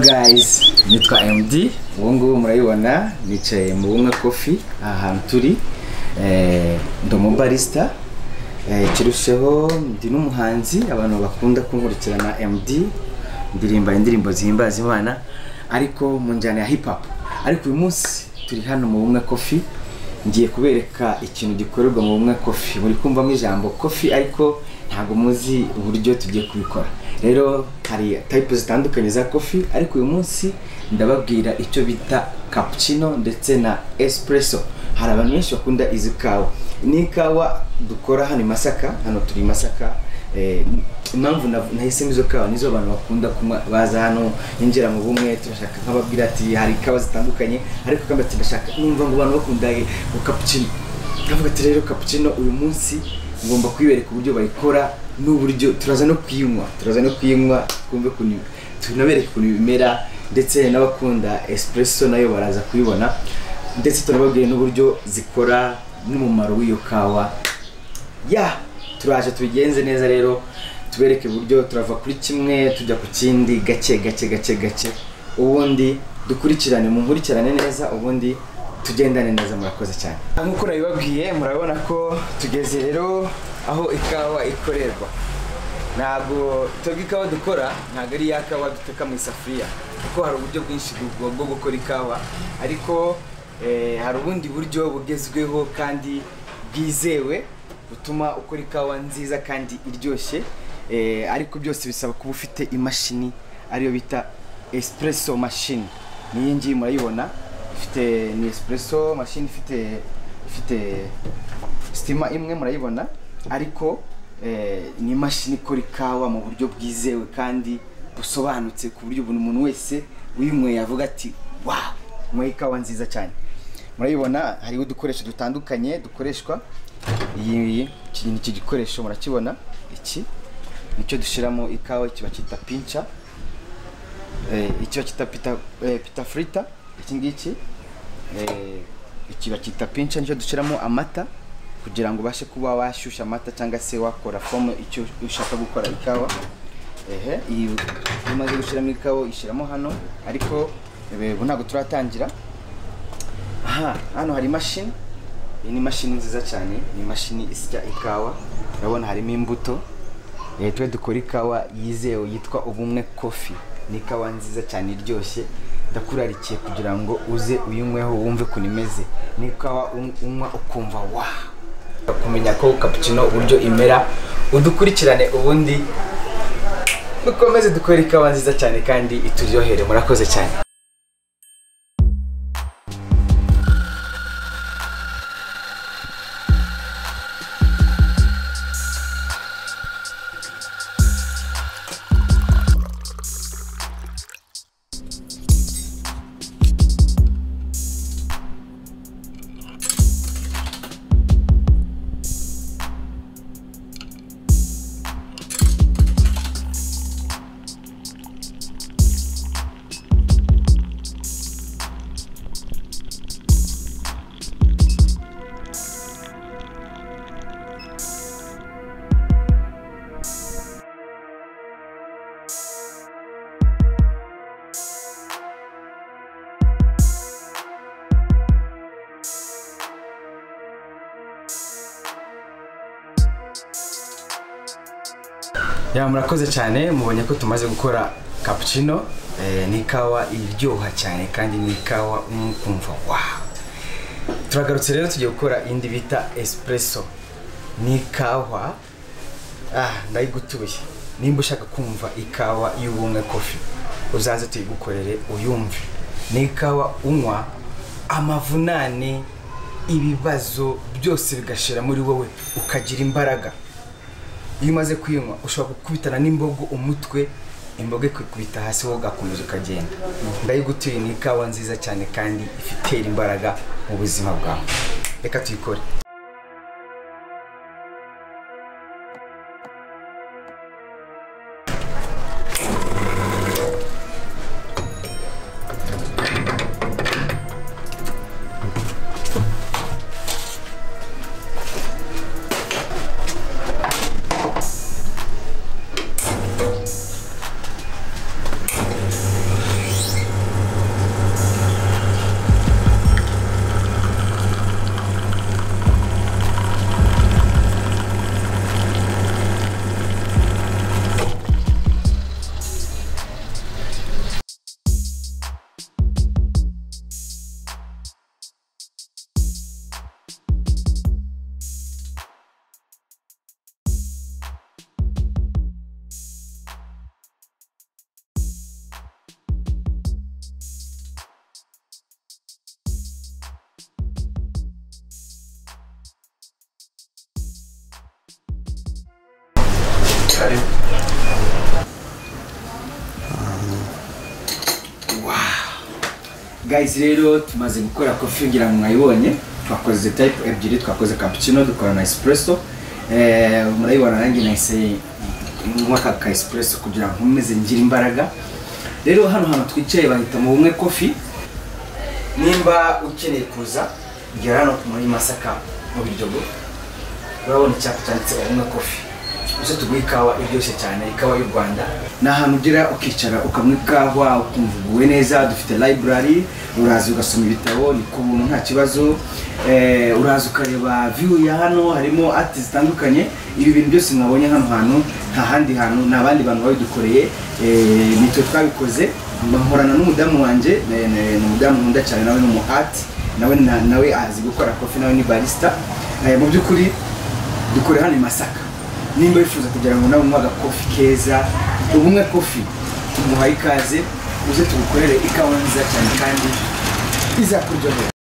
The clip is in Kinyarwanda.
guys nitwa MD ubu ngubu murayibona nicaye mu bumwe kofi aha hantu turi eh, ndi umubarista eh, kirusheho ndi n'umuhanzi abantu bakunda kunkurikirana MD ndirimba indirimbo zihimbaza imana ariko mu njyana ya hip hop ariko uyu munsi turi hano mu bumwe kofi ngiye kubereka ikintu gikorerwa mu bumwe kofi muri kumvamo ijambo kofi ariko ntabwo muzi uburyo tugiye kubikora rero hari tayipu zitandukanye za kofi ariko uyu munsi ndababwira icyo bita cappuccino ndetse na espresso hari abantu benshi bakunda izi kawa ni ikawa dukora hano i masaka hano turi i masaka eh, impamvu nav- nahisemo izo kawa nizo abantu bakunda kunywa baza hano ninjira mu bumwe turashaka nk'ababwira ati hari ikawa zitandukanye ariko kamba ati ndashaka numva ngo abantu bakunda cappuccino ndavuga ati rero cappuccino uyu munsi ngomba kuyibereka uburyo bayikora n'uburyo turaza no kuyinywa turaza no kuyinywa twumve ukuntu tunabereke ukuntu bimera ndetse n'abakunda espresso nayo baraza kuyibona ndetse tunababwire n'uburyo zikora n'umumaro w'iyo kawa ya turaje tubigenze neza rero tubereke uburyo turava kuri kimwe tujya ku kindi gake gake gake gake ubundi dukurikirane munkurikirane neza ubundi tugendane neza murakoze cyane nk'uko urabibabwiye murabona ko tugeze rero aho ikawa ikorerwa ntabwo twebwe ikawa dukora ntabwo ari ya kawa duteka mu isafuriya kuko hari uburyo bwinshi bwo- bwo gukora ikawa ariko eh, hari ubundi buryo bugezweho kandi bwizewe butuma ukora ikawa nziza kandi iryoshye eh, ariko byose bisaba kuba ufite imashini ariyo bita espresso machine niyi ngiyi murayibona ifite ni espresso machine ifite ifite sitima imwe murayibona ariko eh, ni imashini ikora ikawa mu buryo bwizewe kandi busobanutse ku buryo buri muntu wese uyinyweye yavuga ati wawu nyweye ikawa nziza cyane murayibona hariho udukoresho dutandukanye dukoreshwa iyi iki ni iki gikoresho murakibona iki nicyo dushyiramo ikawa kiba cyita pinca eh, iki bakita pita, eh, pita frita iki ngiki eh, iki bakita pincha nicyo dushyiramo amata kugira ngo ubashe kuba washyushya amata cyangwa se wakora fomu icyo ushaka gukora ikawa ehe iyi iyo umaze gushyiramo ikawa uyishyiramo hano ariko eh, ubu ntabwo turatangira aha hano hari imashini iyi ni imashini nziza cyane ni imashini isya ikawa urabona harimo imbuto Eh, twe dukora ikawa yizewe yitwa ubumwe kofi ni ikawa nziza cyane iryoshye ndakurarikiye kugira ngo uze uyinyweho wumve ukuntu imeze ni ikawa un- unywa ukumva wa kumenya ko cappuccino uburyo imera udukurikirane ubundi dukomeze dukore ikawa nziza cyane kandi ituryohere murakoze cyane ya murakoze cyane mubonye ko tumaze gukora cappuccino eh, ni ikawa iryoha cyane kandi ni ikawa unywa ukumva wawu turagarutse rero tugiye gukora indi bita espresso ni ikawa ah ndayigutuye nimba ushaka kumva ikawa y'ubumwe kofi uzaze tuyigukorere uyumve ni ikawa unywa amavunane ibibazo byose bigashira muri wowe ukagira imbaraga iyo umaze kuyinywa ushobora gukubitana n'imbogo umutwe imbogo ikikubita hasi wowe ugakomeza ukagenda ndayigutuye ni ikawa nziza cyane kandi ifitera imbaraga mu buzima bwawe reka tuyikore karibu guys rero tumaze gukora kofi ngira ngo mwayibonye twakoze type ebyiri twakoze cappuccino dukora na espresso eh, murayibona nanjye nahise nywa aka ka espresso kugira ngo nkomeze ngire imbaraga rero hano hantu twicaye bahita mu bumwe kofi nimba ukeneye kuza gera hano muri masaka mu biryogo urabona icyapa cyanditse ubumwe kofi uje tuguhe ikawa iryoshye cyane ikawa y'u rwanda ni ahantu ugera ukicara ukanywa ikawa ukumva uguwe neza dufite library uraza ugasoma ibitabo ni ku buntu nta kibazo Eh, uraza ukareba view ya hano harimo ati zitandukanye ibi bintu byose mwabonye hano hantu nta handi hantu nta bandi bantu babidukoreye Eh, nitwe twabikoze nkorana n'umudamu wanjye eh, ni ni umudamu nkunda cyane nawe ni umu art nawe na- nawe azi gukora kofi nawe ni barista Eh, mu by'ukuri dukore hano i Masaka nimba wifuza kugira ngo nawe unywe agakofi keza ubumwe kofi tumuhaye ikaze uze tugukorere ikawa nziza cyane kandi izakuryohera